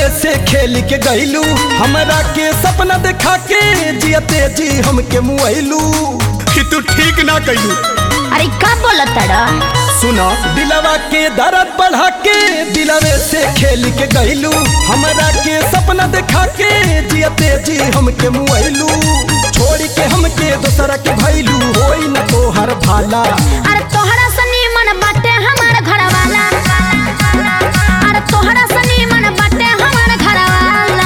से खेल के गईलू हमरा के सपना देखा के जियते जी हमके मुआइलू कि तू ठीक ना कइलू अरे का बोलत तड़ा सुना दिलवा के दर्द बढ़ा के दिलवे से खेल के गईलू हमरा के सपना देखा के जियते जी हमके मुआइलू छोड़ के हमके दोसरा के भइलू होई न तोहर भाला अरे तोहरा सनी मन बाटे हमार घर वाला अरे तोहरा सनी मन बाटे हमार घर वाला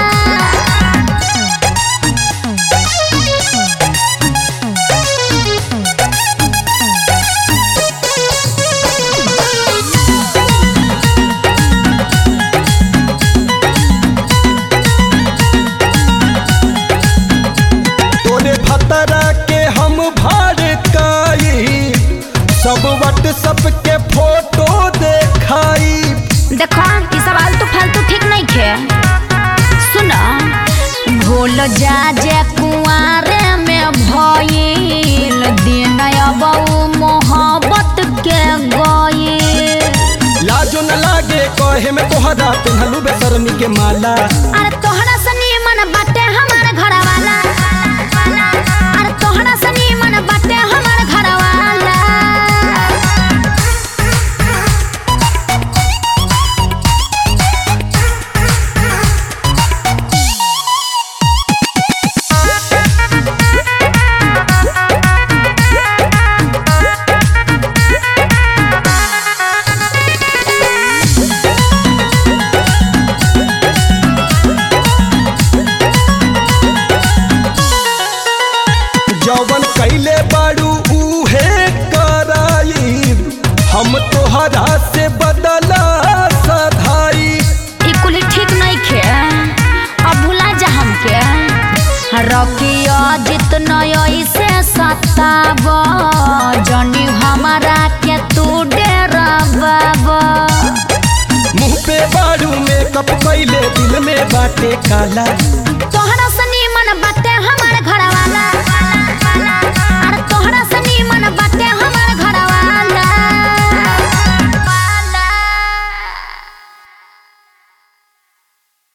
तोरे भतरा के हम भड़काई सब व्हाट्सएप के फोटो देखाई देखो ई सब आलतू फालतू ठीक नहीं खे सुनो भूल जा जे कुआरे में भइल दिन अबऊ मोहब्बत के गइल लाजो न लागे कहे में तोहरा पिन्हलू बेसरमी के माला अरे तोहरा सनी मन बाटे हमार घर वाला अरे तोहरा सनी मन बाटे हमार घर वाला जौवन कैले बाड़ू उहे कराई हम तोहरा से बदला सधाई ई कुली ठीक नहीं खे अब भुला जा हमके रकिया जितना ऐसे सताब जनी हमारा के तू डेराब मुंह पे बाड़ू मेकअप कैले दिल में बाटे काला तोहरा